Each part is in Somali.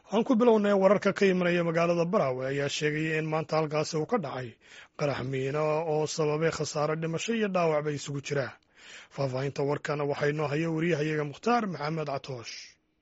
aan ku bilownay wararka ka imanaya magaalada baraawe ayaa sheegaya in maanta halkaasi uu ka dhacay qarax miino oo sababay khasaare dhimasho iyo dhaawac bay isugu jiraan faahfaahinta warkana waxaa inoo haya wariyahayaga mukhtaar maxamed catoosh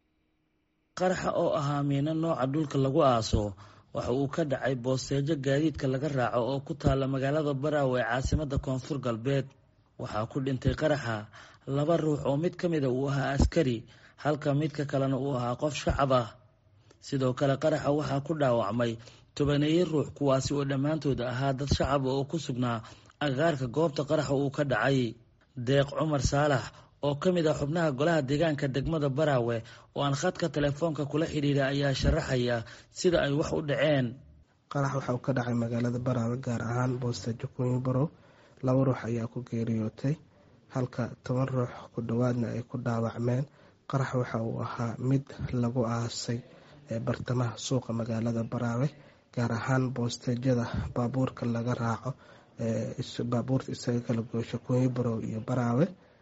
qaraxa oo ahaa miino nooca dhulka lagu aaso waxa uu ka dhacay boosteejo gaadiidka laga raaco oo ku taalla magaalada baraawe ee caasimada koonfur galbeed waxaa ku dhintay qaraxa laba ruux oo mid ka mida uu ahaa askari halka midka kalena uu ahaa qof shacab ah sidoo kale qaraxa waxaa ku dhaawacmay tobaneeye ruux kuwaasi oo dhammaantood ahaa dad shacaba oo ku sugnaa agagaarka goobta qaraxa uu ka dhacay deeq cumar saalax oo ka mid ah xubnaha golaha deegaanka degmada baraawe oo aan khadka telefoonka kula xidhiira ayaa sharaxaya sida ay wax u dhaceen qarax waxa uu ka dhacay magaalada baraawe gaar ahaan boosteejo kunyiborow laba ruux ayaa ku geeriyootay halka toban ruux ku dhowaadna ay ku dhaawacmeen qarax waxa uu ahaa mid lagu aasay bartamaha suuqa magaalada baraawe gaar ahaan boosteejyada baabuurka laga raaco baabuurta isaga kala goosho kunyiborow iyo baraawe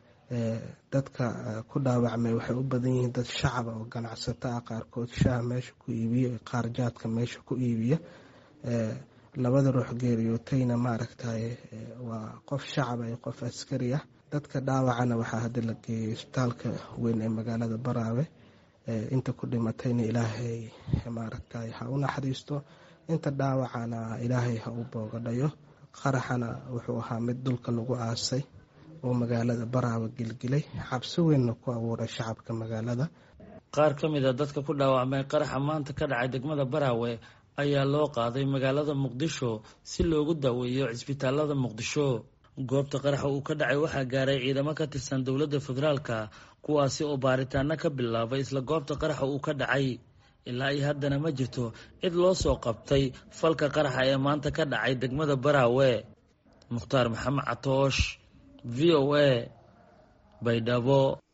dadka ku dhaawacmay waxay u badan yihiin dad shacaba oo ganacsato ah qaarkood shaah meesha ku iibiya qaar jaadka meesha ku iibiya labada ruux geeriyootayna maaragtay waa qof shacaba iyo qof askari ah dadka dhaawacana waxaa hadda la geeyay isbitaalka weyn ee magaalada baraawe inta ku dhimatayna ilaahay maaragtay ha u naxariisto inta dhaawacana ilaahay ha u boogadhayo qaraxana wuxuu ahaa mid dhulka lagu aasay oo magaalada baraawe gelgelay cabsi weynna ku abuuray shacabka magaalada qaar ka mid a dadka ku dhaawacmay qaraxa maanta ka dhacay degmada baraawe ayaa loo qaaday magaalada muqdisho si loogu daaweeyo cisbitaalada muqdisho goobta qaraxa uu ka dhacay waxaa gaaray ciidamo ka tirsan dowladda federaalka kuwaasi oo baaritaano ka bilaabay isla goobta qaraxa uu ka dhacay ilaa iyo haddana ma jirto cid loo soo qabtay falka qaraxa ee maanta ka dhacay degmada baraawe mukhtaar maxamed catoosh v o a baydhabo